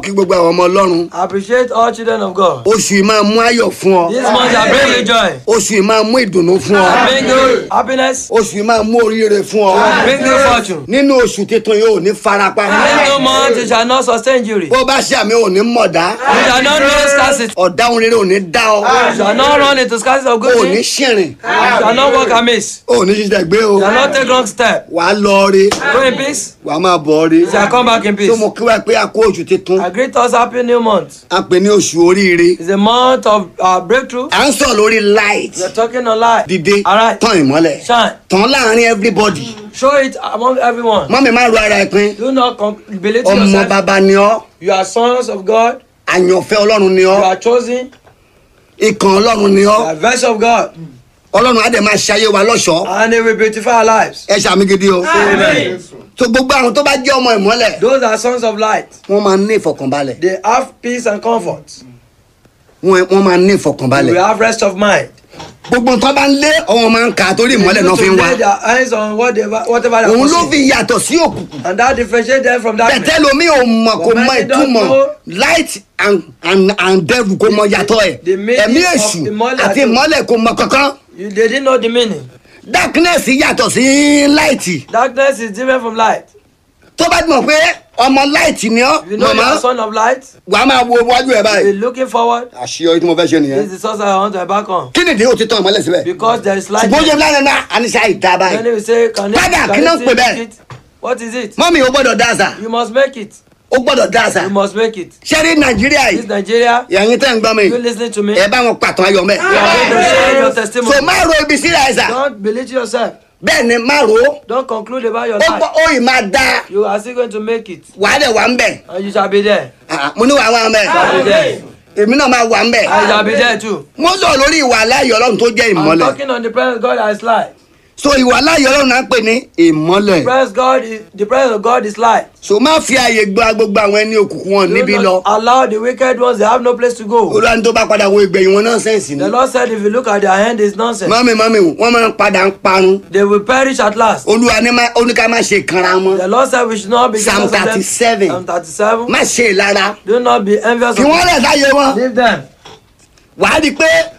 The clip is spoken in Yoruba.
kí gbogbo àwọn ọmọ ọlọ́run Appreciate all children of God. oṣù yìí máa mú ayọ̀ fún ọ This month shall bring you joy, oṣù yìí máa mú ìdùnnú fún ọ bring you happiness, oṣù yìí máa mú oríire fún ọ bring you fortune. nínú oṣù tuntun yìí ò ní farapa This new month you shall not sustain injury. bó bá ṣe àmì ò ní mọ̀dá You shall not know scarcity. ọ̀dáhùn rere ò ní dá ọ You shall not run into scarcity of good ò ní things. ṣìrìn You shall not walk amiss. ò ní ṣiṣẹ́ gbé o You shall not take wrong step. wàá lọ rí Go in peace. wàá máa bọ̀ rí You shall come back in tó peace. mo kí wá pé a kó oṣù tuntun I greet us happy new month. a pè ní oṣù oríire It's a month of uh, breakthrough. à ń sọ̀rọ̀ lórí light We're talking on life. dìde Alright. tán ìmọ́lẹ̀ Shine. tán láàrin everybody Show it among everyone. mọ́mi má ro ara ẹ pin Do not com- belittle ọmọ yourself. bàbá ni ọ́ You are sons of God. àyànfẹ́ ọlọ́run ni You ọ́ are chosen. ikàn ọlọ́run ni You ọ́ are vessel of God. ọlọ́run á dẹ̀ máa ṣayé wa lọ́ṣọ̀ọ́ And it will beautify our lives. ẹ ṣàmì gidi o Amen. tó gbogbo àwọn tó bá jẹ́ ọmọ ìmọ́lẹ̀ Those are sons of light. wọ́n máa ní ìfọ̀kànbalẹ̀ They have peace and comfort. wọ́n wọ́n máa ní They ìfọ̀kànbalẹ̀ will have rest of mind. gbogbo tó bá ń lé ọwọ́ máa ń kà á torí ìmọ́lẹ̀ náà fi ń to wá lay their eyes on whatever, whatever they òun ló are fi yàtọ̀ sí òkùnkùn And that differentiates them from darkness. bẹ̀tẹ̀ lomi ò mọ̀ kò mọ Many don't ìtumọ̀ know. light and and and devil kò mọ yàtọ̀ ẹ̀ The meaning ẹ̀mí of èṣù ìmọ́lẹ̀ àti àti- ìmọ́lẹ̀ kò mọ kankan You, they didn't know the meaning. darkness yàtọ̀ sí light Darkness is different from light. tó bá mọ̀ pé ọmọ light ni ọ́ You know you màmá are son of light. wàá máa wo iwájú ẹ̀ Be báyìí looking forward. àṣeyọrí tí mo fẹ́ ṣe This nìyẹn is the source I want to back on. kí nìdí o ti tán ìmọ́lẹ̀ síbẹ̀ Because there is light. ṣùgbọ́n ó yẹ lára náà àníṣe àìdá Then báyìí he will say, can you, Father, can kí ló you ń still pè make bẹ́ẹ̀? it? What is it? mọ́mí o gbọ́dọ̀ dáàsà You must make it. o gbọ́dọ̀ dáàsà You must make it. ṣé rí nàìjíríà This yìí Nigeria, ẹ̀yin tẹ́ ń gbọ́ mi you listening to me? ẹ bá wọn pàtó ayọ̀ mẹ́ You are going to share your so testimony. má ro ibi síra ẹ̀sà Don't belittle yourself. bẹ́ẹ̀ ni má ro Don't conclude about your ó gbọ́ life. ó ì máa dá You are still going to make it. wàá dẹ̀ wà ń bẹ̀ And you shall be there. Ah, mo ní wàá wà ń bẹ̀ Shall be there. èmi náà máa wà ń bẹ̀ I shall be there too. mo sọ lórí ìwà aláyọ̀ ọlọ́run tó jẹ́ I'm ìmọ́lẹ̀ talking on the presence of God that is light. so ìwà aláyọ̀ ọlọ́run náà ń pè ní ìmọ́lẹ̀ Praise God is, the presence of God is light. so má fi àyè gba gbogbo àwọn ẹni òkùnkùn wọn níbí Do lọ not allow the wicked ones, they have no place to go. olúwa ní tó bá padà wo ìgbẹ̀yìn wọn náà sẹ́ǹsì ni The Lord said, if you look at their hand, it's nonsense. mọ́mí mọ́mí wọ́n máa ń padà ń parun They will perish at last. olúwa ní má- ó ní ká má ṣe kanra wọn The Lord said, we should not be Psalm jealous of them. 37. Psalm 37. má ṣe ìlara Do not be envious fi of wọ́n them. lẹ̀ sáyé wọn Leave them. wàá rí i pé